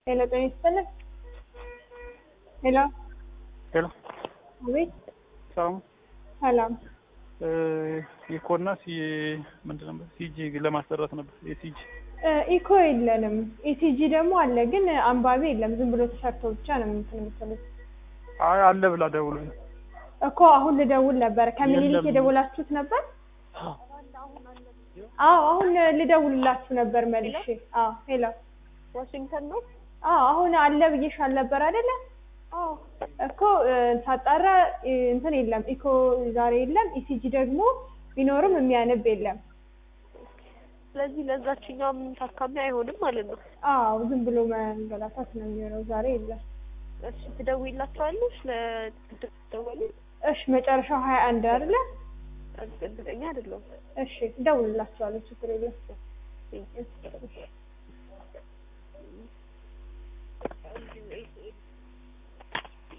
ሄሎ ጤና ይስጥልኝ። ሄሎ ሄሎ አቤት። ሰላም ሰላም። ኢኮና ሲ ምንድን ነበር ሲጂ ለማሰራት ነበር የሲጂ እ ኢኮ የለንም። ኢሲጂ ደግሞ አለ፣ ግን አንባቢ የለም። ዝም ብሎ ተሰርቶ ብቻ ነው እንትን የምትሉት አይ አለ ብላ ደውሎ እኮ። አሁን ልደውል ነበር። ከምኒልክ የለም። የደወላችሁት ነበር? አዎ አሁን ልደውልላችሁ ነበር መልሼ። አዎ ሄሎ። ዋሽንግተን ነው። አዎ አሁን አለ ብዬሻል ነበር አይደለ? አዎ እኮ እ፣ ሳጣራ እ፣ እንትን የለም ኢኮ ዛሬ የለም። ኢሲጂ ደግሞ ቢኖርም የሚያነብ የለም። ስለዚህ ለዛችኛውም ታካሚ አይሆንም ማለት ነው። አዎ ዝም ብሎ መንገላታት ነው የሚሆነው። ዛሬ የለም። እሺ ትደውይላቸዋለሽ? ለደወሉ እሺ መጨረሻው ሀያ አንድ አይደለ? እርግጠኛ አይደለሁም። እሺ እደውልላቸዋለሁ። ችግር የለም። Thank you.